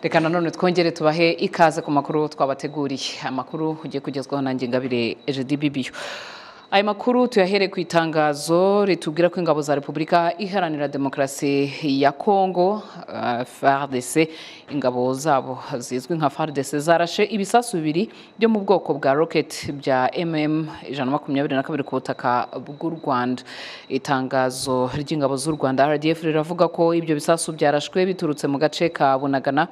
reka nanone twongere tubahe ikaze ku makuru twabateguriye amakuru ugiye kugezwaho nanjye ngabire jedi bibiyo aya makuru tuyahere ku itangazo ritubwira ko ingabo za repubulika iharanira demokarasi ya kongo uh, fardc ingabo zabo zizwi nka fardc zarashe ibisasu bibiri byo mu bwoko bwa rocket bya mm ijana makumyabiri na kabiri ku butaka bw'u rwanda itangazo ry'ingabo z'u rwanda rdf riravuga ko ibyo bisasu byarashwe biturutse mu gace ka bunagana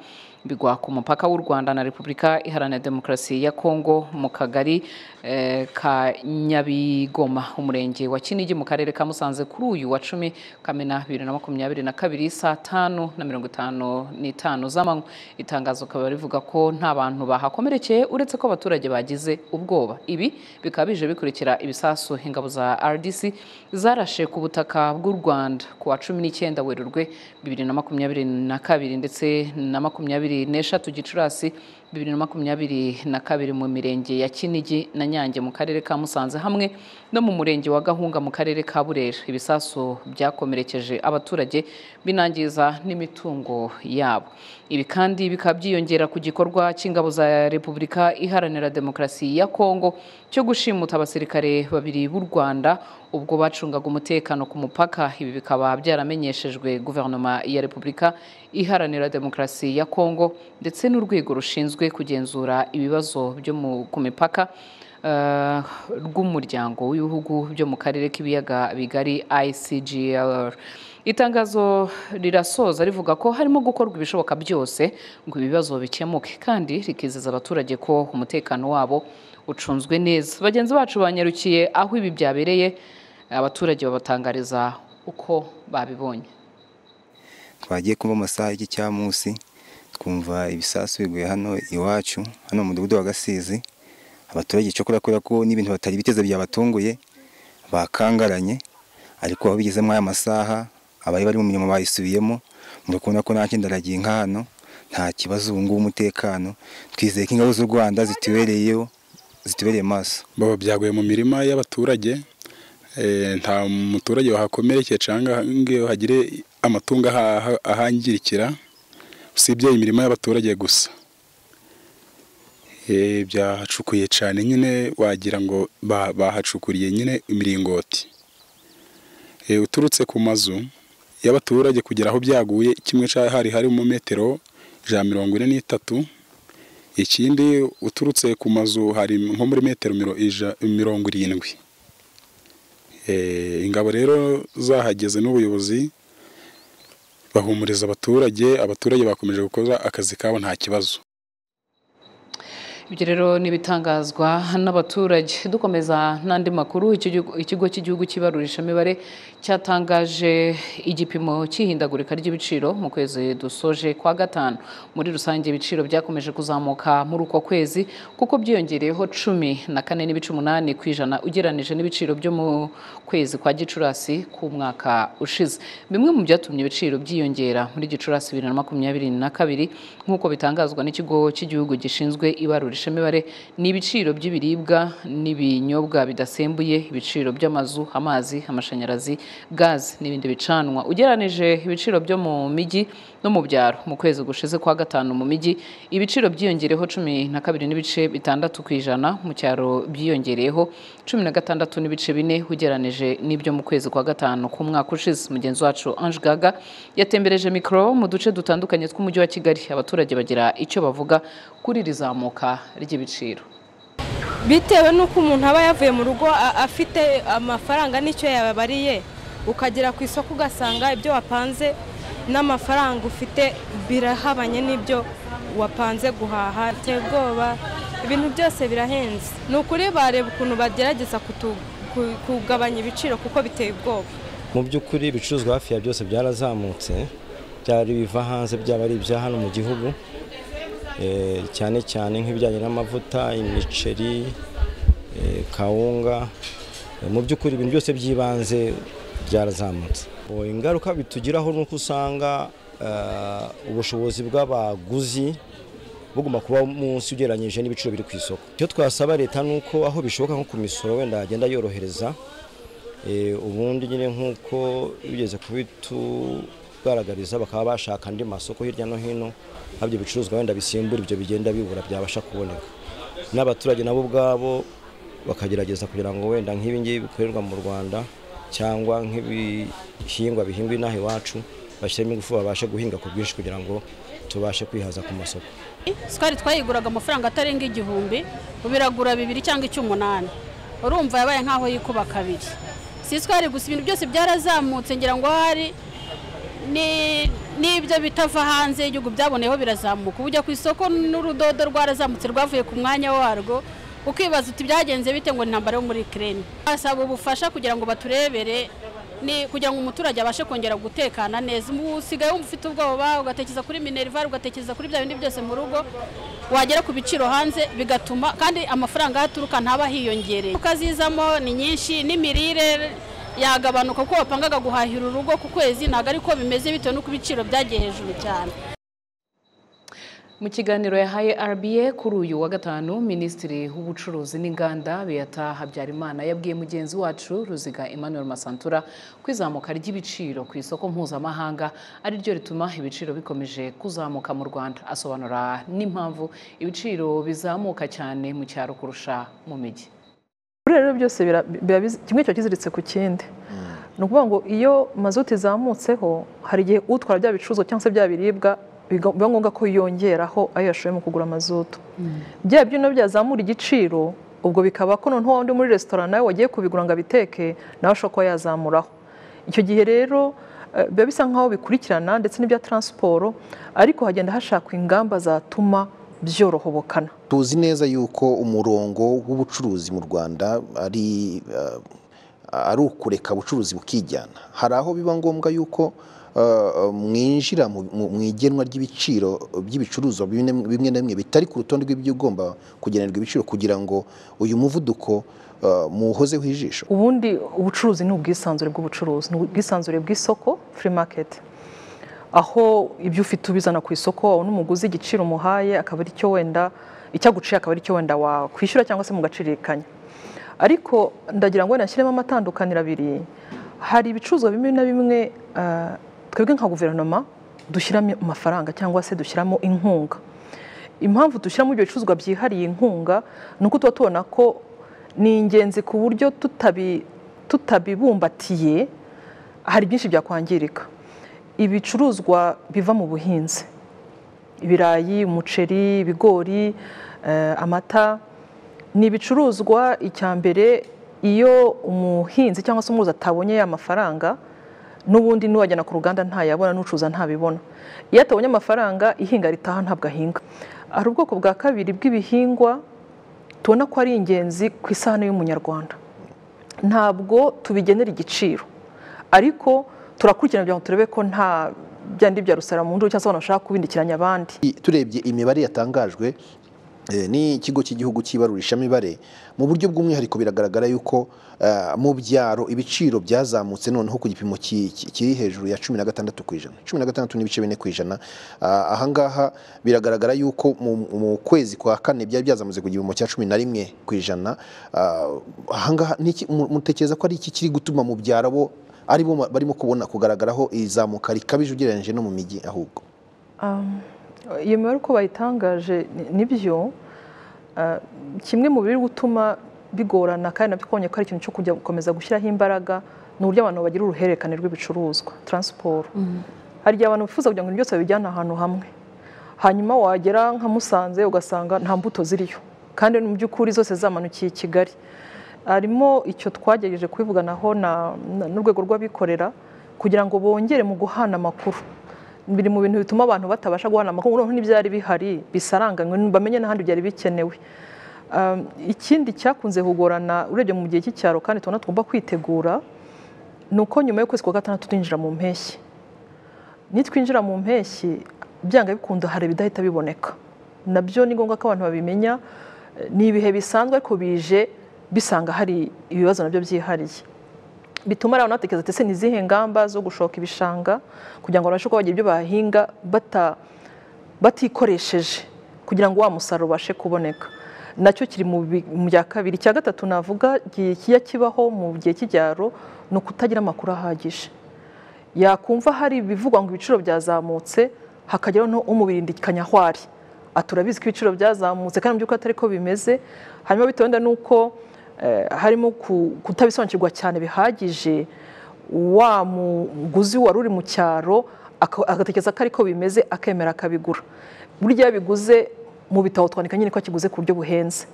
bigwa ku mupaka w'u rwanda na repubulika iharanira demokarasi ya kongo mu kagari eh, ka nyabigoma umurenge wa kinigi mu karere ka musanze kuri uyu wa cumi kamena bibiri na makumyabiri na kabiri saa tanu na mirongo itanu n'itanu z'amanywa itangazo rikaba rivuga ko nta bantu bahakomerekeye uretse ko abaturage bagize ubwoba ibi bikaba bije bikurikira ibisasu ingabo za rdc zarashe ku butaka bw'u rwanda ku wa cumi n'icyenda werurwe bibiri na makumyabiri na kabiri ndetse na makumyabiri makumyabiri n'eshatu gicurasi bibiri na makumyabiri na kabiri mu mirenge ya kinigi na nyange mu karere ka musanze hamwe no mu murenge wa gahunga mu karere ka burera ibisasu byakomerekeje abaturage binangiza n'imitungo yabo ibi kandi bikaba byiyongera ku gikorwa cy'ingabo za repubulika iharanira demokarasi ya kongo cyo gushimuta abasirikare babiri b'u rwanda ubwo bacungaga umutekano ku mupaka ibi bikaba byaramenyeshejwe guverinoma ya repubulika iharanira demokarasi ya kongo kongo ndetse n'urwego rushinzwe kugenzura ibibazo byo ku mipaka rw'umuryango w'ibihugu byo mu karere k'ibiyaga bigari ICGR itangazo rirasoza rivuga ko harimo gukorwa ibishoboka byose ngo ibibazo bikemuke kandi rikizeza abaturage ko umutekano wabo ucunzwe neza bagenzi bacu banyarukiye aho ibi byabereye abaturage babatangariza uko babibonye twagiye kuba amasaha y'icyamunsi twumva ibisasu biguye hano iwacu hano mu mudugudu wa gasizi abaturage cyo kubera ko n'ibintu batari biteze byabatunguye bakangaranye ariko aho bigezemo aya masaha abari bari mu mirimo bayisubiyemo muri kubona ko nta kindi aragiye nka hano nta kibazo ubu ngubu umutekano twizeye ko ingabo z'u rwanda zitubereyeho zitubereye maso baba byaguye mu mirima y'abaturage nta muturage wahakomerekeye cyangwa hagire amatungo ahangirikira usibye imirimo y'abaturage gusa byahacukuye cyane nyine wagira ngo bahacukuriye nyine imiringoti uturutse ku mazu y'abaturage kugera aho byaguye kimwe hari hari mu metero ijana mirongo ine n'itatu ikindi uturutse ku mazu hari nko muri metero mirongo irindwi ingabo rero zahageze n'ubuyobozi bahumuriza abaturage abaturage bakomeje gukora akazi kabo nta kibazo ibyo rero ni ibitangazwa n'abaturage dukomeza n'andi makuru ikigo cy'igihugu cy'ibarurisha imibare cyatangaje igipimo cy'ihindagurika ry'ibiciro mu kwezi dusoje kwa gatanu muri rusange ibiciro byakomeje kuzamuka muri uko kwezi kuko byiyongereyeho cumi na kane n'ibice umunani ku ijana ugereranije n'ibiciro byo mu kwezi kwa gicurasi k'umwaka ushize bimwe mu byatumye ibiciro byiyongera muri gicurasi bibiri na makumyabiri na kabiri nk'uko bitangazwa n'ikigo cy'igihugu gishinzwe ibarurisha imibare ni ibiciro by'ibiribwa n'ibinyobwa bidasembuye ibiciro by'amazu amazi amashanyarazi gaze n'ibindi bicanwa ugereranije ibiciro byo mu mijyi no mu byaro mu kwezi gushize kwa gatanu mu mijyi ibiciro byiyongereyeho cumi na kabiri n'ibice bitandatu ku ijana mu cyaro byiyongereyeho cumi na gatandatu n'ibice bine ugereranije n'ibyo mu kwezi kwa gatanu k'umwaka ushize mugenzi wacu Ange Gaga yatembereje mikoro mu duce dutandukanye tw'umujyi wa Kigali abaturage bagira icyo bavuga kuri iri zamuka ry'ibiciro bitewe n'uko umuntu aba yavuye mu rugo afite amafaranga n'icyo yababariye ukagera ku isoko ugasanga ibyo wapanze n'amafaranga ufite birahabanye n'ibyo wapanze guhaha biteye ubwoba ibintu byose birahenze ni ukuri bareba ukuntu bagerageza kugabanya ibiciro kuko biteye ubwoba mu by'ukuri ibicuruzwa hafi ya byose byarazamutse byari biva hanze byaba ari ibya hano mu gihugu cyane cyane nk'ibijyanye n'amavuta imiceri kawunga mu by'ukuri ibintu byose by'ibanze byarazamutse ingaruka bitugiraho ni uko usanga ubushobozi bw'abaguzi bugomba kuba munsi ugereranyije n'ibiciro biri ku isoko icyo twasaba leta ni uko aho bishoboka nko ku misoro wenda yagenda yorohereza ubundi nyine nk'uko bigeze kugaragariza bakaba bashaka andi masoko hirya no hino haba ibyo bicuruzwa wenda bisimbura ibyo bigenda bibura byabasha kuboneka n'abaturage nabo ubwabo bakagerageza kugira ngo wenda nk'ibi ngibi bikorerwa mu rwanda cyangwa nk'ibihingwa bihingwa inaha iwacu bashyiremo ingufu babashe guhinga ku bwinshi kugira ngo tubashe kwihaza ku masoko sikari twayiguraga amafaranga atarenga igihumbi ubu iragura bibiri cyangwa icy'umunani urumva yabaye nk'aho yikuba kabiri si sikari gusa ibintu byose byarazamutse ngira ngo hari ni- n'ibyo bitava hanze y'igihugu byaboneyeho birazamuka ubu ujya ku isoko n'urudodo rwarazamutse rwavuye ku mwanya warwo ukibaza uti byagenze bite ngo ni intambara yo muri kireni basaba ubufasha kugira ngo baturebere ni kugira ngo umuturage abashe kongera gutekana neza ubu usigaye wumva ufite ubwoba ugatekereza kuri minerivare ugatekereza kuri bya bindi byose mu rugo wagera ku biciro hanze bigatuma kandi amafaranga aho aturuka ntaba hiyongereye Ingaruka zizamo ni nyinshi n'imirire yagabanuka kuko wapangaga guhahira urugo ku kwezi ntabwo ariko bimeze bitewe n'uko ibiciro byagiye hejuru cyane mu kiganiro yahaye RBA kuri uyu wa gatanu minisitiri w'ubucuruzi n'inganda Beata habyarimana yabwiye mugenzi wacu ruziga emmanuel masantura ko izamuka ry'ibiciro ku isoko mpuzamahanga ari ryo rituma ibiciro bikomeje kuzamuka mu rwanda asobanura n'impamvu ibiciro bizamuka cyane mu cyaro kurusha mu mijyi Kuri rero byose bira- biba biz- kimwe kiba kiziritse ku kindi ni ukuvuga ngo iyo mazuti izamutseho hari igihe utwara bya bicuruzwa cyangwa se bya biribwa biga- biba ngombwa ko yongeraho ayo yashoye mu kugura mazutu bya byuma byazamura igiciro ubwo bikaba ko noneho wa wundi muri resitora nawe wagiye kubigura ngo abiteke nawe ashobora kuba yazamuraho icyo gihe rero eh, biba bisa nk'aho bikurikirana ndetse n'ibya taransiporo ariko hagenda hashakwa ingamba zatuma byorohobokana tuzi neza yuko umurongo w'ubucuruzi mu rwanda ari eh, ari ukureka ubucuruzi bukijyana hari aho biba ngombwa yuko eh, mwinjira mu- mu- mu igenwa ry'ibiciro by'ibicuruzwa bimwe bimwe na bimwe bitari ku rutonde rw'ibyo ugomba kugenerwa ibiciro kugira ngo uyu muvuduko eh, muwuhozeho ijisho ubundi ubucuruzi ni ubwisanzure bw'ubucuruzi ni ubwisanzure bw'isoko free market aho ibyo ufite ubizana ku isoko wabona umuguzi igiciro umuhaye akaba ari cyo wenda icyo aguciye akaba ari cyo wenda wakwishyura cyangwa se mugacirikanya ariko ndagira ngo wenda nshyiremo amatandukaniro abiri hari ibicuruzwa bimwe na bimwe eh, twebwe nka guverinoma dushyiramo amafaranga cyangwa se dushyiramo inkunga impamvu dushyiramo ibyo bicuruzwa byihariye inkunga ni uko tuba tubona ko ni ingenzi ku buryo tutabi- tutabibumbatiye hari byinshi byakwangirika ibicuruzwa biva mu buhinzi ibirayi umuceri ibigori eh, amata ni ibicuruzwa icya mbere iyo umuhinzi cyangwa se umuruzi atabonye ya mafaranga n'ubundi n'uwajyana ku ruganda ntayabona n'ucuruza ntabibona iyo atabonye amafaranga ihinga ritaha ntabwo ahinga hari ubwoko bwa kabiri bw'ibihingwa tubona ko ari ingenzi ku isahani y'umunyarwanda ntabwo tubigenera igiciro ariko turakurikirana kugira ngo turebe ko nta byandi bya rusara mu nduru cyangwa se abantu bashaka kubindikiranya abandi I- turebye imibare yatangajwe eh, n'ikigo cy'igihugu cy'ibarurishamibare mu buryo bw'umwihariko biragaragara yuko eh, mu byaro ibiciro byazamutse noneho ku gipimo ki- ki- kiri hejuru ya cumi na gatandatu ku ijana cumi na gatandatu n'ibice bine ku ijana Ah, ahangaha biragaragara yuko mu, mu kwezi kwa kane byari byazamutse ku gipimo cya cumi na rimwe ku ijana Ah, ahangaha ni iki- mu- mutekereza ko ari iki kiri gutuma mu byaro bo aribo ma- barimo kubona kugaragaraho izamuka rikabije ugereranyije no mu mijyi ahubwo Um, iyo mibare uko bayitangaje ni- nibyo uh, kimwe mu biri gutuma bigorana kandi nabyo twabonye ko ari ikintu cyo kujya gukomeza gushyiraho imbaraga ni uburyo abantu bagira uruhererekane rw'ibicuruzwa taransiporo hari igihe abantu bifuza kugira ngo ibintu byose babijyane ahantu hamwe hanyuma wagera nka musanze ugasanga nta mbuto ziriyo kandi mu by'ukuri zose zamanukiye i kigali harimo icyo twagerageje kubivuganaho na- na- n'urwego rw'abikorera kugira ngo bongere mu guhana amakuru biri mu bintu bituma abantu batabasha guhana amakuru noneho n'ibyari bihari bisaranganywe bamenye n'ahandi byari bikenewe Um, ikindi cyakunze kugorana urebye mu gihe cy'icyaro kandi tubona tugomba kwitegura ni uko nyuma y'ukwezi kwa gatandatu twinjira mu mpeshyi nitwinjira mu mpeshyi byanga bikunda hari ibidahita biboneka nabyo ni ngombwa ko abantu babimenya Eh, ni ibihe bisanzwe ariko bije bisanga hari ibibazo nabyo byihariye bituma rero natekereza ati ese ni izihe ngamba zo gushoka ibishanga kugira ngo babashe kuba bagira ibyo bahinga bata- batikoresheje kugira ngo wa musaruro ubashe kuboneka nacyo kiri mu bi- mu bya kabiri icya gatatu navuga kijya kibaho mu gihe cy'ibyaro ni ukutagira amakuru ahagije yakumva hari ibivugwa ngo ibiciro byazamutse hakageraho no umubirindikanya aho ari aturabizi ko ibiciro byazamutse kandi mu by'ukuri atari ko bimeze hanyuma bitewe wenda n'uko eh, harimo ku- kutabisobanukirwa cyane bihagije wa muguzi wari uri mu cyaro aka- agatekereza ko ariko bimeze akemera akabigura burya iyo abiguze mu bitabo twandika nyine ko akiguze ku buryo buhenze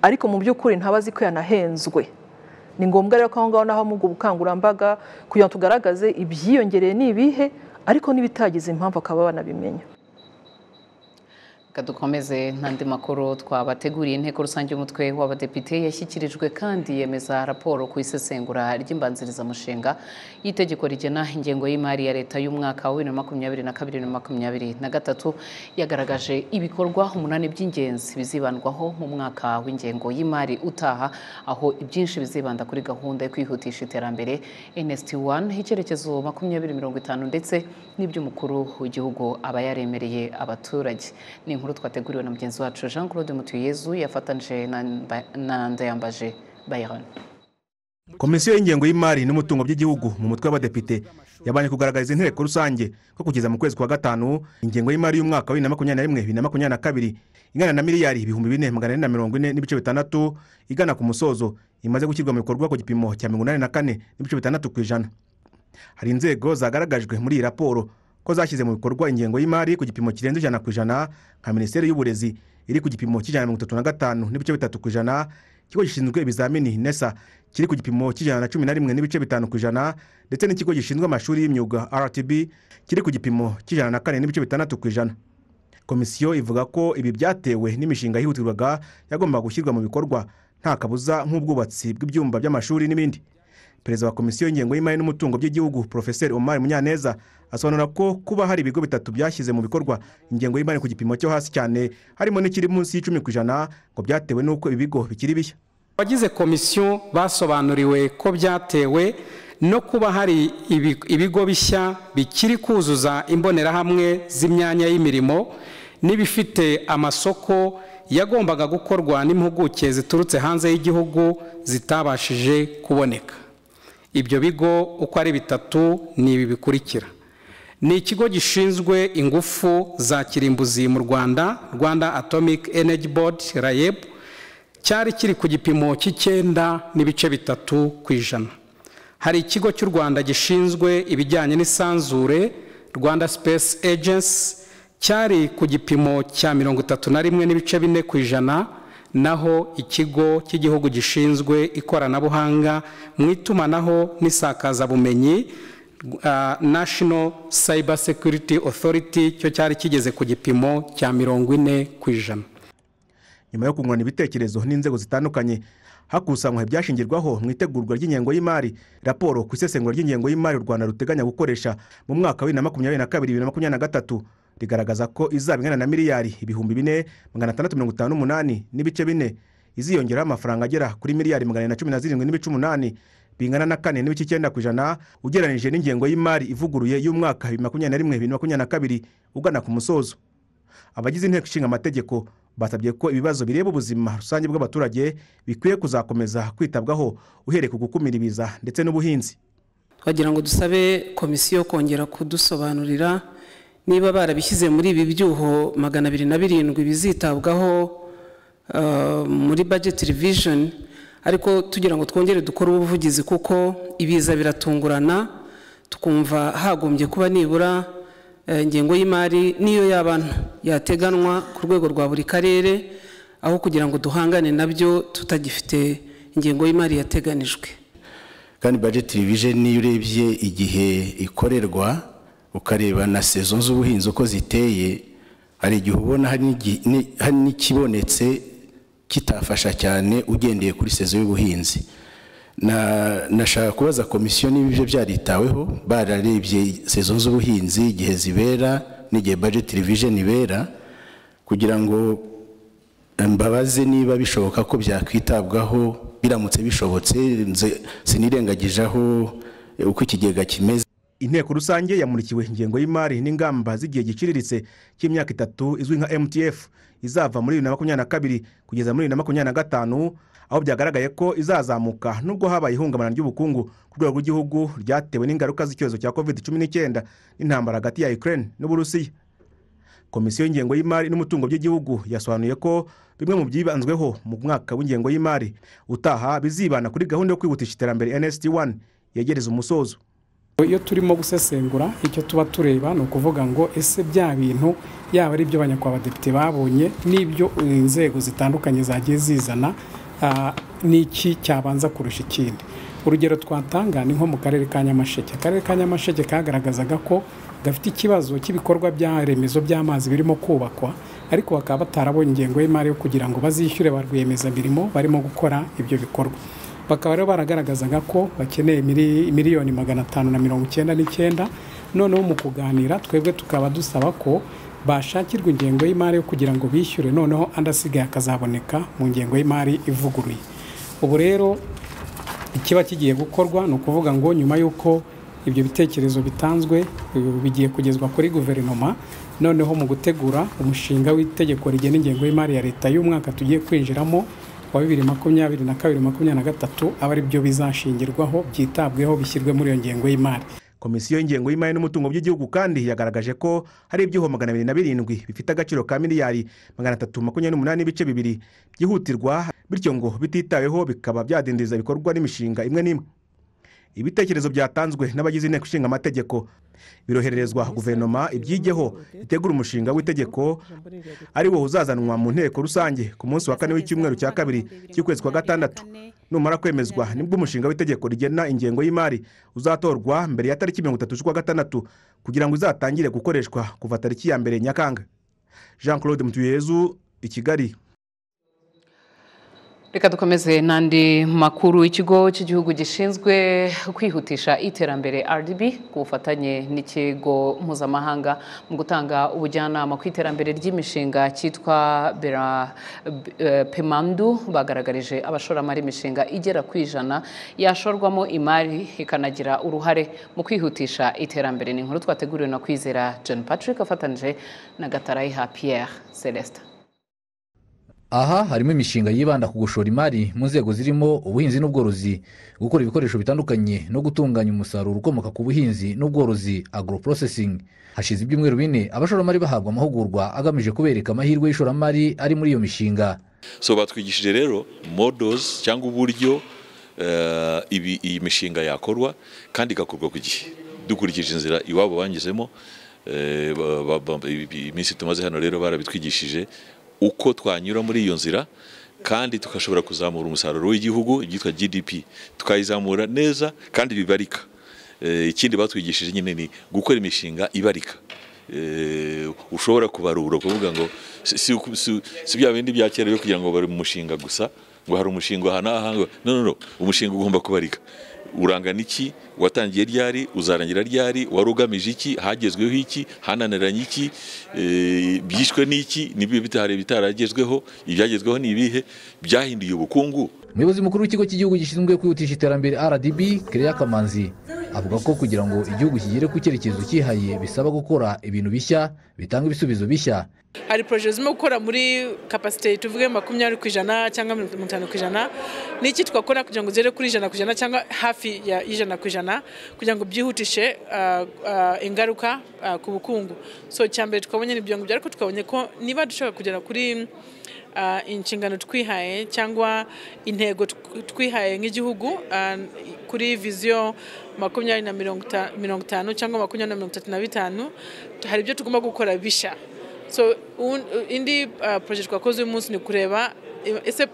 ariko mu by'ukuri ntaba azi ko yanahenzwe ni ngombwa rero ko aho ngaho naho mu ubwo bukangurambaga kugira ngo tugaragaze ibyiyongereye ni ibihe ariko n'ibitagize impamvu akaba banabimenya Reka dukomeze n'andi makuru twabateguriye inteko rusange y'umutwe w'abadepite yashyikirijwe kandi yemeza raporo ku isesengura ry'imbanzirizamushinga y'itegeko rigena ingengo y'imari ya leta y'umwaka wa bibiri na makumyabiri na kabiri na makumyabiri na gatatu yagaragaje ibikorwa umunani by'ingenzi bizibandwaho mu mwaka w'ingengo y'imari utaha aho ibyinshi bizibanda kuri gahunda yo kwihutisha iterambere NST 1 icyerekezo makumyabiri mirongo itanu ndetse n'iby'umukuru w'igihugu aba yaremereye abaturage ni inkuru twateguriwe na mugenzi wacu Jean Claude Mutuyezu yafatanije na na Ndayambaje Bayron komisiyo y'ingengo y'imari n'umutungo by'igihugu mu mutwe w'abadepite yabanje kugaragariza inteko rusange ko kugeza mu kwezi kwa gatanu ingengo y'imari y'umwaka wa bibiri na makumyabiri na rimwe bibiri na makumyabiri na kabiri ingana na miliyari ibihumbi bine magana ane na mirongo ine n'ibice bitandatu igana ku musozo imaze gushyirwa mu bikorwa ku gipimo cya mirongo inani na kane n'ibice bitandatu ku ijana hari inzego zagaragajwe muri iyi raporo ko zashyize mu bikorwa ingengo y'imari ku gipimo kirenze ijana ku ijana nka minisiteri y'uburezi iri ku gipimo cy'ijana na mirongo itatu na gatanu n'ibice bitatu ku ijana ikigo gishinzwe ibizamini nesa kiri ku gipimo cy'ijana na cumi na rimwe n'ibice bitanu ku ijana ndetse n'ikigo gishinzwe amashuri y'imyuga rtb kiri ku gipimo cy'ijana na kane n'ibice bitandatu ku ijana komisiyo ivuga ko ibi byatewe n'imishinga yihutirwaga yagombaga gushyirwa mu bikorwa nta kabuza nk'ubwubatsi bw'ibyumba by'amashuri n'ibindi perezida wa komisiyo y'ingengo y'imari n'umutungo by'igihugu porofeseri omar munyaneza asobanura ko kuba hari ibigo bitatu byashyize mu bikorwa ingengo y'imari ku gipimo cyo hasi cyane harimo n'ikiri munsi y'icumi ku ijana ngo byatewe n'uko ibi bigo bikiri bishya abagize komisiyo basobanuriwe ko byatewe no kuba hari ibi- ibigo bishya bikiri kuzuza imbonerahamwe z'imyanya y'imirimo n'ibifite amasoko yagombaga gukorwa n'impuguke ziturutse hanze y'igihugu zitabashije kuboneka ibyo bigo uko ari bitatu ni ibi bikurikira ni ikigo gishinzwe ingufu za kirimbuzi mu rwanda rwanda atomic energy board rayeb cyari kiri ku gipimo cy'icyenda n'ibice bitatu ku ijana hari ikigo cy'u rwanda gishinzwe ibijyanye n'isanzure rwanda space agency cyari ku gipimo cya mirongo itatu na rimwe n'ibice bine ku ijana naho ikigo cy'igihugu gishinzwe ikoranabuhanga mu itumanaho n'isakazabumenyi ah, national cyber security authority cyo cyari kigeze ku gipimo cya mirongo ine ku ijana nyuma yo kungurana ibitekerezo n'inzego zitandukanye hakusanywa ibyashingirwaho mu itegurwa ry'ingengo y'imari raporo ku isesengura ry'ingengo y'imari u rwanda ruteganya gukoresha mu mwaka wa bibiri na makumyabiri na kabiri bibiri na makumyabiri na gatatu rigaragaza ko izaba ingana na miliyari ibihumbi bine magana atandatu mirongo itanu n'umunani n'ibice bine iziyongeraho amafaranga agera kuri miliyari magana na cumi na zirindwi n'ibice umunani bingana na kane n'ibice icyenda ku ijana ugereranyije n'ingengo y'imari ivuguruye y'umwaka bibiri na makumyabiri na rimwe bibiri na makumyabiri na kabiri ugana ku musozo abagize inteko ishinga amategeko basabye ko ibibazo bireba ubuzima rusange bw'abaturage bikwiye kuzakomeza kwitabwaho uhereye ku gukumira ibiza ndetse n'ubuhinzi twagira ngo dusabe komisiyo kongera kudusobanurira niba barabishyize muri ibi byuho magana abiri na birindwi bizitabwaho eh, muri budget revision ariko tugira ngo twongere dukore ubuvugizi kuko ibiza biratungurana tukumva hagombye kuba nibura eh, ingengo y'imari niyo yaba nto yateganwa ku rwego rwa buri karere aho kugira ngo duhangane nabyo tutagifite ingengo y'imari yateganijwe kandi budget revision niyo urebye igihe ikorerwa ukareba na sezo z'ubuhinzi uko ziteye hari igihe ubona hari n'igi- ni- hari n'ikibonetse kitafasha cyane ugendeye kuri sezo y'ubuhinzi Na- nashaka kubaza komisiyo niba ibyo byaritaweho bararebye sezo z'ubuhinzi igihe zibera n'igihe budget revision ibera kugira ngo mbabaze niba bishoboka ko byakwitabwaho biramutse bishobotse nze- sinirengagije aho eh, uko ikigega kimeze inteko rusange yamurikiwe ingengo y'imari n'ingamba z'igihe giciriritse cy'imyaka itatu izwi nka mtf izava muri bibiri na makumyabiri na kabiri kugeza muri bibiri na makumyabiri na gatanu aho byagaragaye ko izazamuka nubwo habaye ihungabana ry'ubukungu ku rwego rw'igihugu ryatewe n'ingaruka z'icyorezo cya covid cumi n'icyenda n'intambara hagati ya ukraine n'uburusiya komisiyo y'ingengo y'imari n'umutungo by'igihugu yasobanuye ko bimwe mu byibanzweho mu mwaka w'ingengo y'imari utaha bizibana kuri gahunda yo kwihutisha iterambere nsd 1 yegereza umusozo iyo turimo gusesengura icyo tuba tureba ni ukuvuga ngo ese bya bintu yaba ari ibyo abanyakwabadepite babonye n'ibyo inzego zitandukanye zagiye zizana n'iki cyabanza kurusha ikindi urugero twatanga ni nko mu karere ka nyamasheke akarere ka nyamasheke kagaragazaga ko gafite ikibazo cy'ibikorwa bya remezo by'amazi birimo kubakwa ariko bakaba batarabonye ingengo y'imari yo kugira ngo bazishyure ba rwiyemezamirimo barimo gukora ibyo bikorwa bakaba rero baragaragazaga ko bakeneye miliyoni magana atanu na mirongo icyenda n'icyenda noneho mu kuganira twebwe tukaba dusaba ko bashakirwa ingengo y'imari yo kugira ngo bishyure noneho andi asigaye akazaboneka mu ngengo y'imari ivuguruye ubu rero ikiba kigiye gukorwa ni ukuvuga ngo nyuma y'uko ibyo bitekerezo bitanzwe bigiye kugezwa kuri guverinoma noneho mu gutegura umushinga w'itegeko rigena ingengo y'imari ya leta y'umwaka tugiye kwinjiramo wa bibiri makumyabiri na kabiri makumyabiri na gatatu aba ari byo bizashingirwaho byitabweho bishyirwe muri iyo ngengo y'imari komisiyo y'ingengo y'imari n'umutungo by'igihugu kandi yagaragaje ko hari ibyuho magana abiri na birindwi bifite agaciro ka miliyari magana atatu makumyabiri n'umunani n'ibice bibiri byihutirwa bityo ngo bititaweho bikaba byadindiza ibikorwa n'imishinga imwe n'imwe ibitekerezo byatanzwe n'abagize inteko ishinga amategeko birohererezwa guverinoma ibyijyeho itegura umushinga w'itegeko ari wo uzazanwa mu nteko rusange ku munsi wa kane w'icyumweru cya kabiri cy'ukwezi kwa gatandatu numara kwemezwa nibwo umushinga w'itegeko rigena ingengo y'imari uzatorwa mbere ya tariki mirongo itatu z'ukwa gatandatu kugira ngo izatangire gukoreshwa kuva tariki ya mbere nyakanga jean claude mutuyezu i kigali reka dukomeze n'andi makuru ikigo cy'igihugu gishinzwe kwihutisha iterambere rdb ku bufatanye n'ikigo mpuzamahanga mu gutanga ubujyanama ku iterambere ry'imishinga cyitwa bera pemandu bagaragarije abashoramari imishinga igera ku ijana yashorwamo imari ikanagira uruhare mu kwihutisha iterambere ni inkuru twateguriwe na kwizera John patrick afatanyije na gatarayiha Pierre celestin aha harimo imishinga yibanda ku gushora imari mu nzego zirimo ubuhinzi n'ubworozi gukora ibikoresho bitandukanye no gutunganya umusaruro ukomoka ku buhinzi n'ubworozi agoroporosesi hashize ibyumweru bine abashoramari bahabwa amahugurwa agamije kubereka amahirwe y'ishoramari ari muri iyo mishinga so batwigishije rero modozi cyangwa uburyo iyi mishinga yakorwa kandi igakorwa ku gihe dukurikije inzira iwabo banyuzemo iminsi tumaze hano rero barabitwigishije uko twanyura muri iyo nzira kandi tugashobora kuzamura umusaruro w'igihugu ibyitwa gdp tukayizamura neza kandi bibarika ikindi batwigishije nyine ni gukora imishinga ibarika ushobora kubarura kuvuga ngo si bya bindi bya kera byo kugira ngo bari mu mushinga gusa ngo hari umushinga aha n'aha no no no umushinga ugomba kubarika urangana iki watangiye ryari uzarangira ryari wari ugamije iki hagezweho iki hananiranye iki byishwe n'iki n'ibyo bitahari bitaragezweho ibyagezweho ni ibihe byahinduye ubukungu umuyobozi mukuru w'ikigo cy'igihugu gishinzwe kwihutisha iterambere rdb kereya kamanzi avuga ko kugira ngo igihugu kigere ku cyerekezo cyihariye bisaba gukora ibintu bishya bitanga ibisubizo bishya hari poroje zirimo gukora muri kapasite tuvuge makumyabiri ku ijana cyangwa mirongo itanu ku ijana n'iki twakora kugira ngo zigere kuri ijana ku ijana cyangwa hafi y'ijana ku ijana kugira ngo byihutishe ingaruka ku bukungu so cyambere twabonye ibyo ngibyo ariko twabonye ko niba dushaka kugera kuri inshingano twihaye cyangwa intego twihaye nk'igihugu kuri viziyo makumyabiri na mirongo itanu cyangwa makumyabiri na mirongo itatu na bitanu hari ibyo tugomba gukora bishya so indi poroje twakoze uyu munsi ni ukureba ese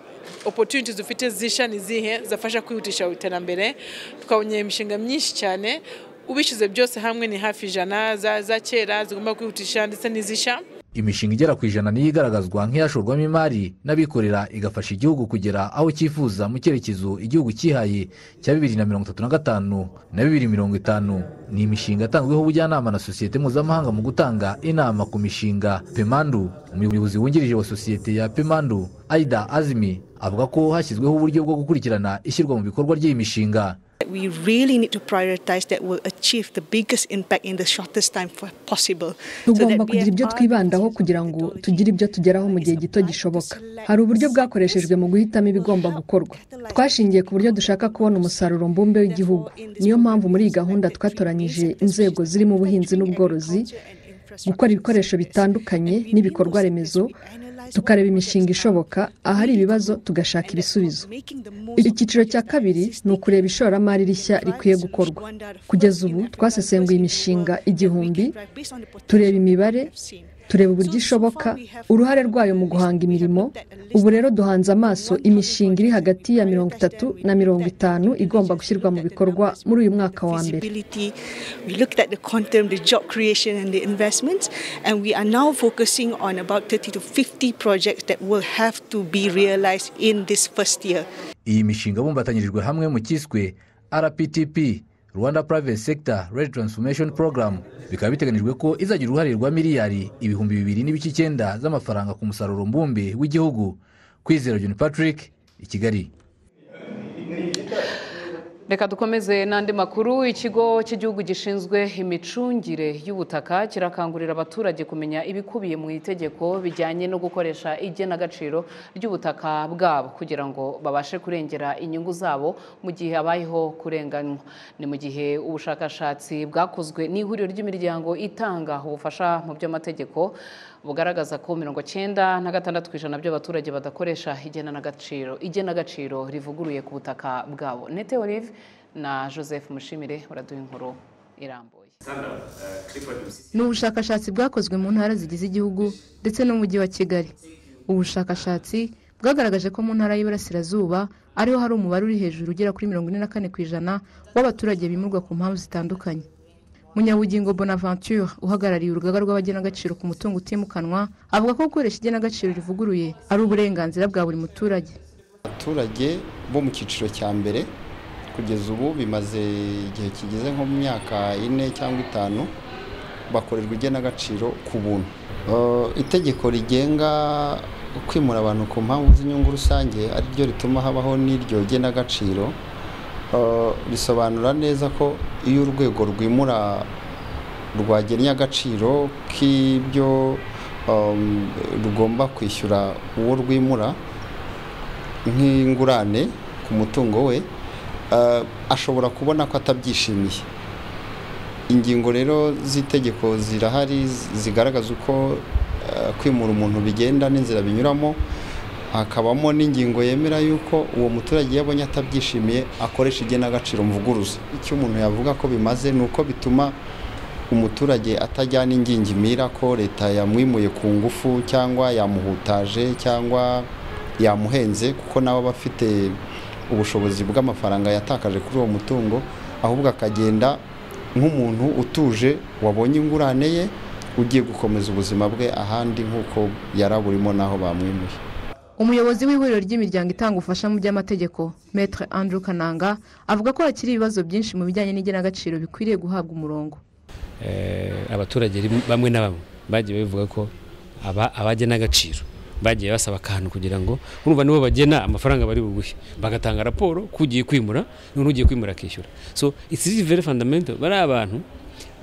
opotuniti dufite zishya ni zihe zafasha kwihutisha iterambere twabonye imishinga myinshi cyane ubishyize byose hamwe ni hafi ijana za kera zigomba kwihutisha ndetse n'izishya imishinga igera ku ijana niyo igaragazwa nk'iyashorwamo imari n'abikorera igafasha igihugu kugera aho cyifuza mu cyerekezo igihugu cyihaye cya bibiri na mirongo itatu na gatanu na bibiri mirongo itanu ni imishinga yatanzweho ubujyanama na sosiyete mpuzamahanga mu gutanga inama ku mishinga pemandu umuyobozi wungirije wa sosiyete ya pemandu aida azimi avuga ko hashyizweho uburyo bwo gukurikirana ishyirwa mu bikorwa ry'iyi mishinga We really need to prioritize that will achieve the biggest impact in the shortest time possible. tugomba kugira ibyo twibandaho kugira ngo tugire ibyo tugeraho mu gihe gito gishoboka hari uburyo bwakoreshejwe mu guhitamo ibigomba gukorwa twashingiye ku buryo dushaka kubona umusaruro mbumbe w'igihugu niyo mpamvu muri iyi gahunda twatoranyije inzego zirimo ubuhinzi n'ubworozi gukora ibikoresho bitandukanye n'ibikorwa remezo tukareba imishinga ishoboka ahari ibibazo tugashaka ibisubizo icyiciro cya kabiri ni ukureba ishoramari rishya rikwiye gukorwa kugeza ubu twasesenguye imishinga igihumbi tureba imibare tureba uburyo ishoboka uruhare rwayo mu guhanga imirimo ubu rero duhanze amaso imishinga iri hagati ya mirongo itatu na mirongo itanu igomba gushyirwa mu bikorwa muri uyu mwaka wa mbere Feasibility. We looked at the quantum, the job creation, and the investments, and we are now focusing on about 30 to 50 projects that will have to be realized in this first year. iyi mishinga bumbatanyirijwe hamwe mu cyiswe rptp rwanda private sector red transformation program bikaba biteganyijwe ko izagira uruhare rwa miliyari ibihumbi bibiri n'ibice icyenda z'amafaranga ku musaruro mbumbe w'igihugu kwizera john patrick i kigali reka dukomeze n'andi makuru ikigo cy'igihugu gishinzwe imicungire y'ubutaka kirakangurira abaturage kumenya ibikubiye mu itegeko bijyanye no gukoresha igenagaciro ry'ubutaka bwabo kugira ngo babashe kurengera inyungu zabo mu gihe habayeho kurenganywa ni mu gihe ubushakashatsi bwakozwe n'ihuriro ry'imiryango itanga ubufasha mu by'amategeko bugaragaza ko mirongo cyenda na gatandatu ku ijana by'abaturage badakoresha igenagaciro igenagaciro rivuguruye ku butaka bwabo nete olive na joseph mushimire baraduha inkuru irambuye ni ubushakashatsi bwakozwe mu ntara zigize igihugu ndetse n'umujyi wa kigali ubushakashatsi bwagaragaje ko mu ntara y'iburasirazuba ariho hari umubare uri hejuru ugera kuri mirongo ine na kane ku ijana w'abaturage bimurwa ku mpamvu zitandukanye munyabugingo bonaventure uhagarariye urugaga rw'abagenagaciro ku mutungo utimukanwa avuga ko gukoresha igenagaciro rivuguruye ari uburenganzira bwa buri muturage abaturage bo mu cyiciro cya mbere kugeza ubu bimaze igihe kigeze nko mu myaka ine cyangwa itanu bakorerwa igenagaciro ku buntu Eh, itegeko rigenga kwimura abantu ku mpamvu z'inyungu rusange ari ryo rituma habaho n'iryo genagaciro Eh, risobanura neza ko iyo urwego rwimura rwagennye agaciro k'ibyo um, rugomba kwishyura uwo rwimura nk'ingurane ku mutungo we eh, ashobora kubona ko atabyishimiye ingingo rero z'itegeko zirahari zigaragaza uko eh, kwimura umuntu bigenda n'inzira binyuramo hakabamo n'ingingo yemera yuko uwo muturage iyo abonye atabyishimiye akoresha igenagaciro mvuguruza icyo umuntu yavuga ko bimaze ni uko bituma umuturage atajyana ingingimira ko leta yamwimuye ku ngufu cyangwa yamuhutaje cyangwa yamuhenze kuko nawe aba afite ubushobozi bw'amafaranga yatakaje kuri uwo mutungo ahubwo akagenda nk'umuntu utuje wabonye ingurane ye ugiye gukomeza ubuzima bwe ahandi nk'uko yari aburimo n'aho bamwimuye umuyobozi w'ihuriro ry'imiryango itanga ubufasha mu by'amategeko metre andrew kananga avuga ko hakiri ibibazo byinshi mu bijyanye n'igenagaciro bikwiriye guhabwa umurongo Eh, abaturage rim- bamwe na bamwe bagiye babivuga ko aba- abagena agaciro bagiye basaba akantu kugira ngo urumva nibo bagena amafaranga bari buguhe bagatanga raporo kugiye kwimura none ugiye kwimura akishyura so it is very fundamental bari abantu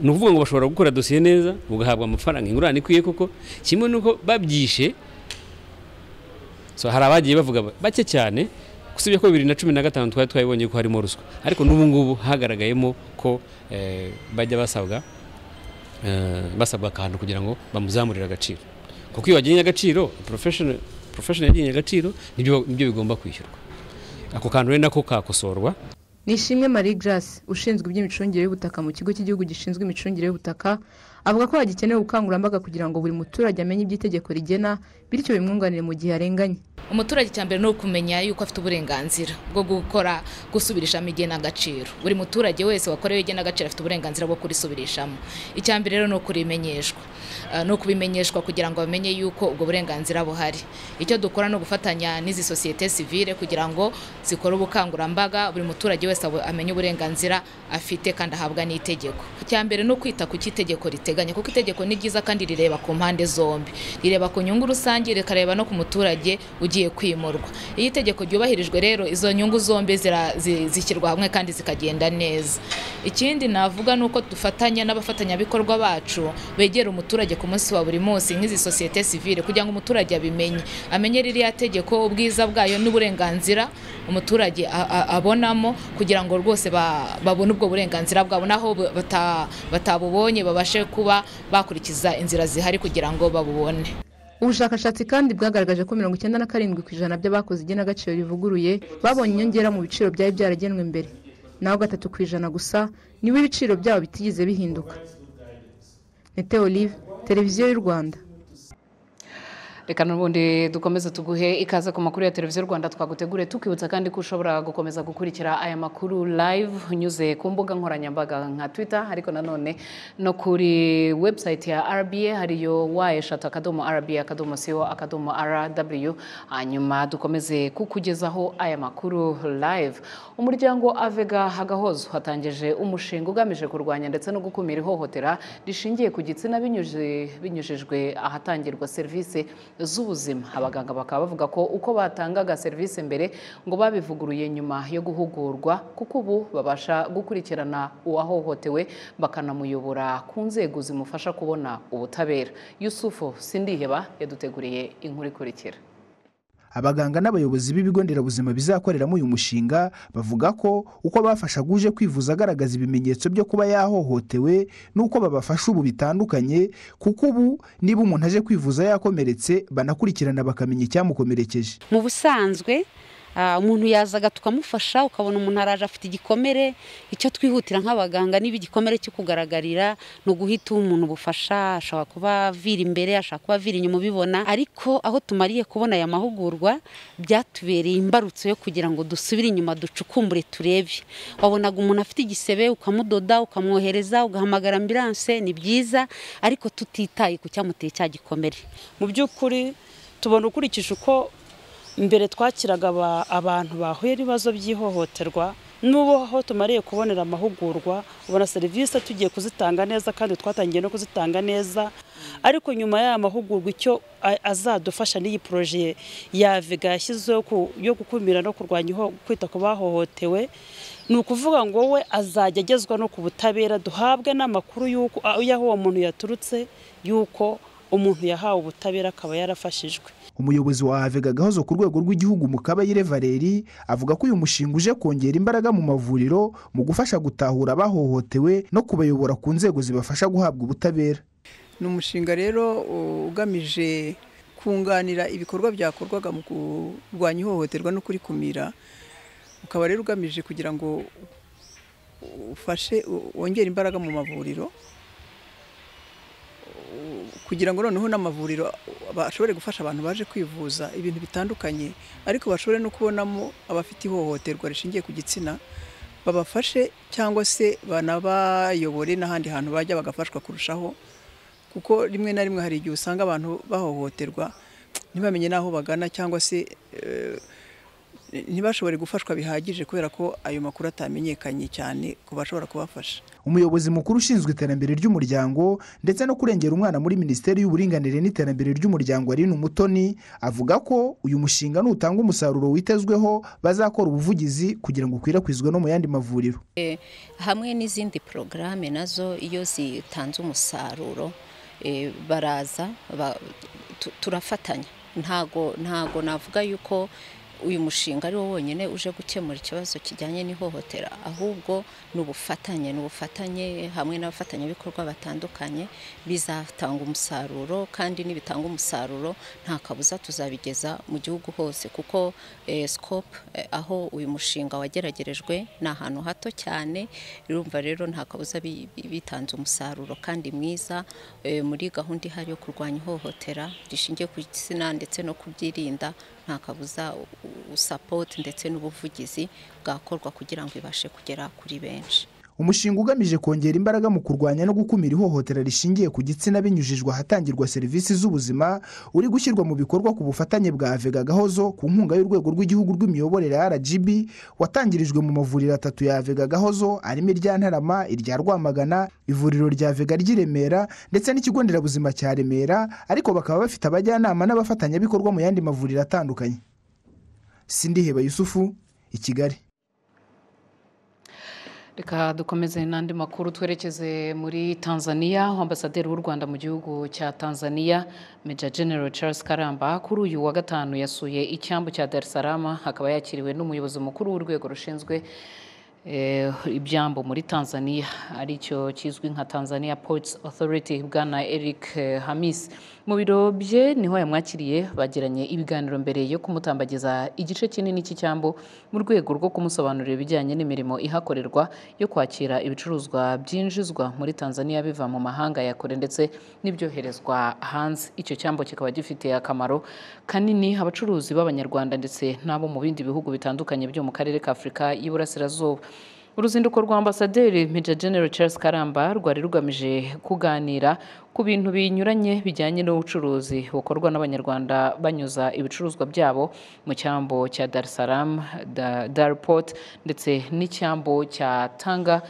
ni ukuvuga ngo bashobora gukora dosiye neza ugahabwa amafaranga ingurane ikwiye koko kimwe n'uko babyishe so hari abagiye bavuga ba- bake cyane usibye ko bibiri na cumi na gatanu twari twabibonye ko harimo ruswa ariko n'ubu ngubu hagaragayemo ko eh, bajya basabwa eh, basabwa akantu kugira ngo bamuzamurire agaciro kuko iyo wagennye agaciro professional professional yagennye agaciro nibyo nibyo bigomba kwishyurwa ako kantu rero nako kakosorwa ni ishimwe marie grace ushinzwe iby'imicungire y'ubutaka mu kigo cy'igihugu gishinzwe imicungire y'ubutaka avuga ko hagikeneye ubukangurambaga kugira ngo buri muturage amenye ibyo itegeko rigena bityo bimwunganire mu gihe arenganye umuturage icya mbere ni ukumenya yuko afite uburenganzira bwo gukora gusubirishamo igenagaciro buri muturage wese wakorewe igenagaciro afite uburenganzira bwo kurisubirishamo icya mbere rero ni ukurimenyeshwa Ah, ni ukubimenyeshwa kugira ngo bamenye yuko ubwo burenganzira buhari icyo dukora ni ugufatanya n'izi sosiyete sivile kugira ngo zikore ubukangurambaga buri muturage wese abo- amenye uburenganzira afite kandi ahabwa n'itegeko icya mbere ni ukwita ku cyo itegeko riteganya barabiteganya kuko itegeko ni ryiza kandi rireba ku mpande zombi rireba ku nyungu rusange rikareba no ku muturage ugiye kwimurwa iyo itegeko ryubahirijwe rero izo nyungu zombi zira- zi- zishyirwa hamwe kandi zikagenda neza ikindi navuga ni uko dufatanya n'abafatanyabikorwa bacu begera umuturage ku munsi wa buri munsi nk'izi sosiyete sivile kugira ngo umuturage abimenye amenye ririya tegeko ubwiza bwayo n'uburenganzira umuturage a- a- abonamo kugira ngo rwose ba- babone ubwo burenganzira bwabo naho bu- bata- batabubonye babashe kuba bakurikiza inzira zihari kugira ngo babubone ubushakashatsi kandi bwagaragaje ko mirongo icyenda na karindwi ku ijana by'abakoze igenagaciro rivuguruye babonye inyongera mu biciro byari byaragenwe mbere naho gatatu ku ijana gusa nibo ibiciro byabo bitigeze bihinduka nete olive televiziyo y'u rwanda reka n'ubundi dukomeze tuguhe ikaze ku makuru ya televiziyo rwanda twagutegure tukwibutsa kandi ko ushobora gukomeza gukurikira aya makuru live unyuze ku mbuga nkoranyambaga nka twitter ariko nanone no kuri website ya rba hariyo wa eshatu akadomo rba akadomo co akadomo rw hanyuma dukomeze kukugezaho aya makuru live umuryango avega hagahozo watangije umushinga ugamije kurwanya ndetse no gukumira ihohotera rishingiye ku gitsina binyuje- binyujijwe ahatangirwa serivisi z'ubuzima abaganga bakaba bavuga ko uko batangaga serivisi mbere ngo babivuguruye nyuma yo guhugurwa kuko ubu babasha gukurikirana uwahohotewe bakanamuyobora ku nzego zimufasha kubona ubutabera yusufu sindiheba yaduteguriye inkuru ikurikira abaganga n'abayobozi b'ibigo nderabuzima bizakoreramo uyu mushinga bavuga ko uko bafashaga uje kwivuza agaragaza ibimenyetso byo kuba yahohotewe n'uko babafasha ubu bitandukanye kuko ubu niba umuntu aje kwivuza yakomeretse banakurikirana bakamenya icyamukomerekeje mu busanzwe ah, umuntu yazaga tukamufasha ukabona umuntu araje afite igikomere icyo twihutira nk'abaganga niba igikomere cyo kugaragarira ni uguhita uha umuntu ubufasha ashobora kuba avira imbere ashobora kuba avira inyuma ubibona ariko aho tumariye kubona aya mahugurwa byatubereye imbarutso yo kugira ngo dusubire inyuma ducukumbure turebe wabonaga umuntu afite igisebe ukamudoda ukamwohereza ugahamagara ambilanse ni byiza ariko tutitaye ku cyamuteye cya gikomere mu by'ukuri tubona ukurikije uko mbere twakiraga aba- abantu bahuye n'ibibazo by'ihohoterwa n'ubu aho tumariye kubonera amahugurwa ubona serivisi tugiye kuzitanga neza kandi twatangiye no kuzitanga neza ariko nyuma y'aya mahugurwa icyo a- azadufasha n'iyi poroje ya vega yashyizeho ku- yo gukumira no kurwanya iho- kwita ku bahohotewe ni ukuvuga ngo we azajya agezwa no ku butabera duhabwe n'amakuru y'uko y'aho uwo muntu yaturutse y'uko umuntu yahawe ubutabera akaba yarafashijwe umuyobozi wa avega gahozo ku rwego rw'igihugu mu kabayire valeri avuga ko uyu mushinga uje kongera imbaraga mu mavuriro mu gufasha gutahura abahohotewe no kubayobora ku nzego zibafasha guhabwa ubutabera ni umushinga rero u- ugamije kunganira ibikorwa byakorwaga mu kurwanya ihohoterwa no kurikumira ukaba rero ugamije kugira ngo ufashe u- wongere imbaraga mu mavuriro u- kugira ngo noneho n'amavuriro bashobore gufasha abantu baje kwivuza ibintu bitandukanye ariko bashobore no kubonamo abafite ihohoterwa rishingiye ku gitsina babafashe cyangwa se banabayobore n'ahandi hantu bajya bagafashwa kurushaho kuko rimwe na rimwe hari igihe usanga abantu bahohoterwa ntibamenye n'aho bagana cyangwa se eh, ntibashobore gufashwa bihagije kubera ko ayo makuru atamenyekanye cyane ku bashobora kubafasha umuyobozi mukuru ushinzwe iterambere ry'umuryango ndetse no kurengera umwana muri minisiteri y'uburinganire n'iterambere ry'umuryango aline umutoni avuga ko uyu mushinga nutanga umusaruro witezweho bazakora ubuvugizi kugira ngo ukwirakwizwe no mu yandi mavuriro Eh, hamwe n'izindi porogaramu nazo iyo zitanze umusaruro eh, baraza ba- tu- turafatanya ntago ntago navuga yuko uyu mushinga ari wo wonyine uje gukemura ikibazo kijyanye n'ihohotera ahubwo ni ubufatanye ni ubufatanye hamwe n'abafatanyabikorwa batandukanye bizatanga umusaruro kandi nibitanga umusaruro nta kabuza tuzabigeza mu gihugu hose kuko eh, scope eh, aho uyu mushinga wageragerejwe ni ahantu hato cyane urumva rero nta kabuza bi- bi- bitanze umusaruro kandi mwiza eh, muri gahunda ihari yo kurwanya ihohotera rishingiye ku gitsina ndetse no kubyirinda nta kabuza usapoti ndetse n'ubuvugizi bwakorwa kugira ngo ibashe kugera kuri benshi umushinga ugamije kongera imbaraga mu kurwanya no gukumira ihohotera rishingiye ku gitsina binyujijwe ahatangirwa serivisi z'ubuzima uri gushyirwa mu bikorwa ku bufatanye bwa vega gahozo ku nkunga y'urwego rw'igihugu rw'imiyoborere rgb watangirijwe mu mavuriro atatu ya vega gahozo arimo irya ntarama irya rwamagana ivuriro rya vega ry'i remera ndetse n'ikigo nderabuzima cya remera ariko bakaba bafite abajyanama n'abafatanyabikorwa mu yandi mavuriro atandukanye sindiheba yusufu i kigali reka dukomeze n'andi makuru twerekeze muri tanzania ambasaderi w'u rwanda mu gihugu cya tanzania meja general charles karamba kuri uyu wa gatanu yasuye icyambu cya darisarama akaba yakiriwe n'umuyobozi mukuru w'urwego rushinzwe ibyambu muri tanzania aricyo kizwi nka tanzania ports authority bwana eric hamis mu biro bye niho yamwakiriye bagiranye ibiganiro mbere yo kumutambagiza igice kinini cy'icyambu mu rwego rwo kumusobanurira ibijyanye n'imirimo ihakorerwa yo kwakira ibicuruzwa byinjizwa muri tanzania biva mu mahanga ya kure ndetse n'ibyoherezwa hanze icyo cyambu kikaba gifitiye akamaro kanini abacuruzi b'abanyarwanda ndetse n'abo mu bindi bihugu bitandukanye byo mu karere ka afurika y'iburasirazuba uruzinduko rwa ambasaderi Major General Charles karamba rwari rugamije kuganira ku bintu binyuranye bijyanye n'ubucuruzi bukorwa n'abanyarwanda banyuza ibicuruzwa byabo mu cyambo cya darisaramu daripoti ndetse n'icyambo cya tanga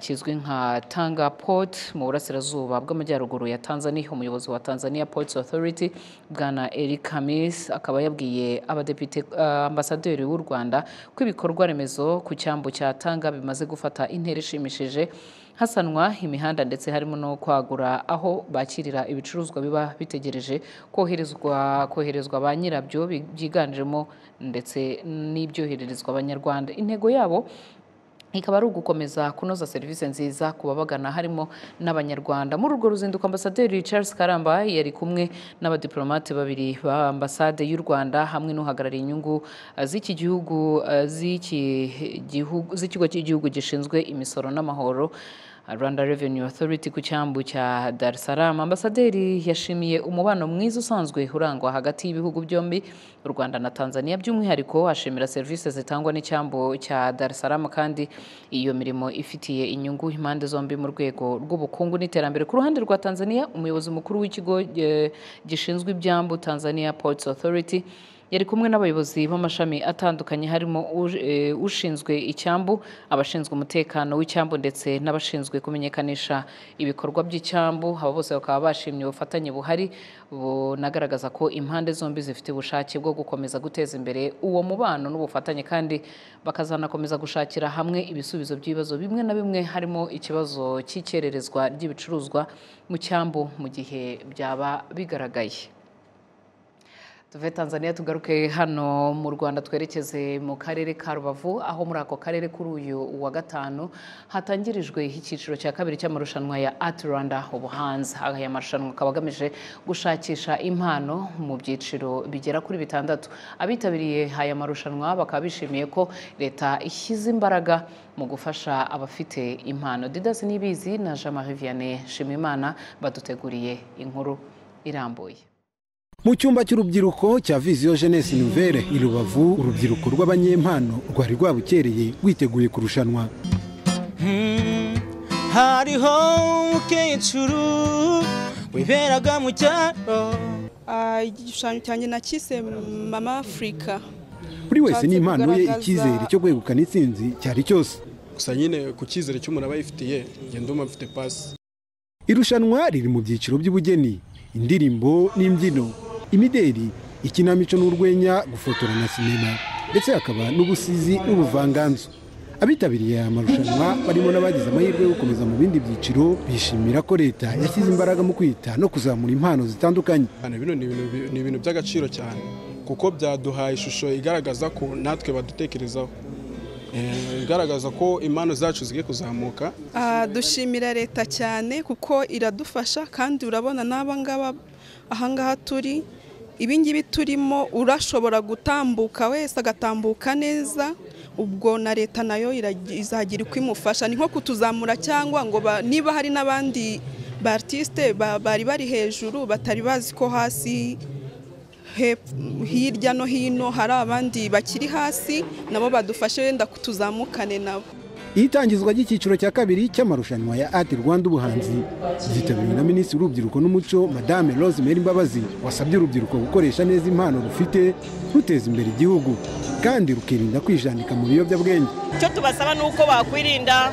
kizwi nka tanga poti mu burasirazuba bw'amajyaruguru ya tanzania umuyobozi wa tanzania ports authority bwana eric hamis akaba yabwiye abadepite ambasaderi w'u rwanda ko ibikorwa remezo ku cyambu cya tanga bimaze gufata intera ishimishije hasanwa imihanda ndetse harimo no kwagura aho bakirira ibicuruzwa biba bitegereje koherezwa koherezwa ba nyirabyo byiganjemo ndetse n'ibyohererezwa abanyarwanda intego yabo ikaba ari ugukomeza kunoza serivisi nziza ku babagana harimo n'abanyarwanda muri urwo ruzinduko ambasaderi Charles karamba yari kumwe n'abadiplomate babiri ba ambasade y'u rwanda hamwe n'uhagarariye inyungu z'iki gihugu z'ikigo cy'igihugu gishinzwe imisoro n'amahoro rwanda Revenue Authority ku cyambu cya darisaramu ambasaderi yashimiye umubano mwiza usanzwe urangwa hagati y'ibihugu byombi u rwanda na tanzania by'umwihariko ashimira serivisi zitangwa n'icyambu cya darisaramu kandi iyo mirimo ifitiye inyungu impande zombi mu rwego rw'ubukungu n'iterambere ku ruhande rwa tanzania umuyobozi mukuru w'ikigo gishinzwe ibyambu tanzania ports authority yari kumwe n'abayobozi b'amashami atandukanye harimo ushinzwe icyambu abashinzwe umutekano w'icyambu ndetse n'abashinzwe kumenyekanisha ibikorwa by'icyambu aba bose bakaba bashimye ubufatanye buhari bunagaragaza ko impande zombi zifite ubushake bwo gukomeza guteza imbere uwo mubano n'ubufatanye kandi bakazanakomeza gushakira hamwe ibisubizo by'ibibazo bimwe na bimwe harimo ikibazo cy'ikererezwa ry'ibicuruzwa mu cyambu mu gihe byaba bigaragaye tuve tanzania tugaruke hano mu rwanda twerekeze mu karere ka rubavu aho muri ako karere kuri uyu wa gatanu hatangirijwe icyiciro cya kabiri cy'amarushanwa ya ati rwanda ubuhanzi aya marushanwa akaba agamije gushakisha impano mu byiciro bigera kuri bitandatu abitabiriye aya marushanwa bakaba bishimiye ko leta ishyize imbaraga mu gufasha abafite impano didasi n'ibizi na jean marie vianney shimimana baduteguriye inkuru irambuye mu cyumba cy'urubyiruko cya viziyo jenesi nuvere i rubavu urubyiruko rw'abanyempano rwari rwabukereye rwiteguye kurushanwa hariho umukecuru wiberaga mu cyaro igishushanyo cyanjye nakise mama afurika buri wese n'impano ye icyizere cyo kwegukana itsinzi cyari cyose gusa nyine ku cyizere cy'umuntu aba yifitiye ngenda umva mfite pasi irushanwa riri mu byiciro by'ubugeni indirimbo n'imbyino imideri ikinamico n'urwenya gufotora na sinema ndetse hakaba n'ubusizi n'ubuvanganzo abitabiriye aya marushanwa barimo n'abagize amahirwe yo gukomeza mu bindi byiciro bishimira ko leta yashyize imbaraga mu kwita no kuzamura impano zitandukanye bino ni ibintu by'agaciro cyane kuko byaduhaye ishusho igaragaza ko natwe badutekerezaho igaragaza ko impano zacu zigiye kuzamuka dushimira leta cyane kuko iradufasha kandi urabona n'abangaba ahangaha turi ibingibi turimo urashobora gutambuka wese agatambuka neza ubwo na leta nayo izagira uko imufasha ni nko kutuzamura cyangwa ngo niba hari n'abandi batisite bari bari hejuru batari bazi ko hasi hirya no hino hari abandi bakiri hasi nabo badufashe wenda kutuzamukane nabo itangizwa ry'icyiciro cya kabiri cy'amarushanwa ya ati rwanda ubuhanzi ryitabiriwe na minisitiri w'urubyiruko n'umuco madame rosemary mbabazi wasabye urubyiruko gukoresha neza impano rufite ruteza imbere igihugu kandi rukirinda kwijandika mu biyobyabwenge icyo tubasaba ni uko bakwirinda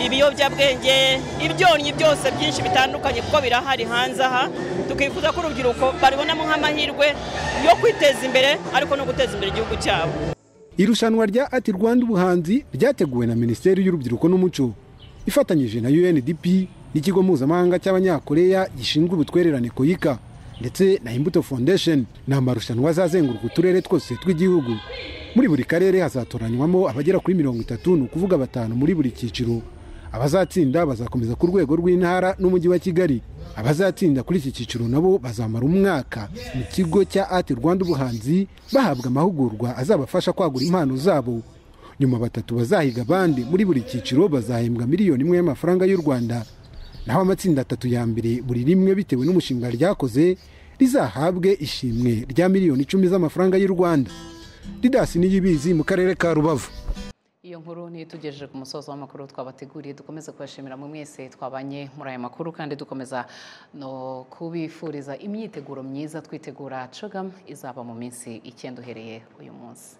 ibiyobyabwenge ibyonnyi byose byinshi bitandukanye kuko birahari hanze aha tukifuza ko urubyiruko barubonamo nk'amahirwe yo kwiteza imbere ariko no guteza imbere igihugu cyabo irushanwa rya ati rwanda ubuhanzi ryateguwe na minisiteri y'urubyiruko n'umuco ifatanyije na undp n'ikigo mpuzamahanga cy'abanyakoreya gishinzwe ubutwererane koyika ndetse na imbuto foundation ni amarushanwa azazenguruka uturere twose tw'igihugu muri buri karere hazatoranywamo abagera kuri mirongo itatu ni ukuvuga batanu muri buri cyiciro abazatsinda bazakomeza ku rwego rw'intara n'umujyi wa kigali abazatsinda kuri iki cyiciro nabo bazamara umwaka mu kigo cya ati rwanda ubuhanzi bahabwa amahugurwa azabafasha kwagura impano zabo nyuma batatu bazahiga abandi muri buri cyiciro bazahembwa miliyoni imwe y'amafaranga y'u rwanda naho amatsinda atatu ya mbere buri rimwe bitewe n'umushinga ryakoze rizahabwe ishimwe rya miliyoni icumi z'amafaranga y'u rwanda ridasi niyibizi mu karere ka rubavu iyo nkuru niyo itugejeje ku musozo w'amakuru twabateguriye dukomeze kubashimira mu mwese twabanye muri aya makuru kandi dukomeza no kubifuriza imyiteguro myiza twitegura cogamu izaba mu minsi icyenda uhereye uyu munsi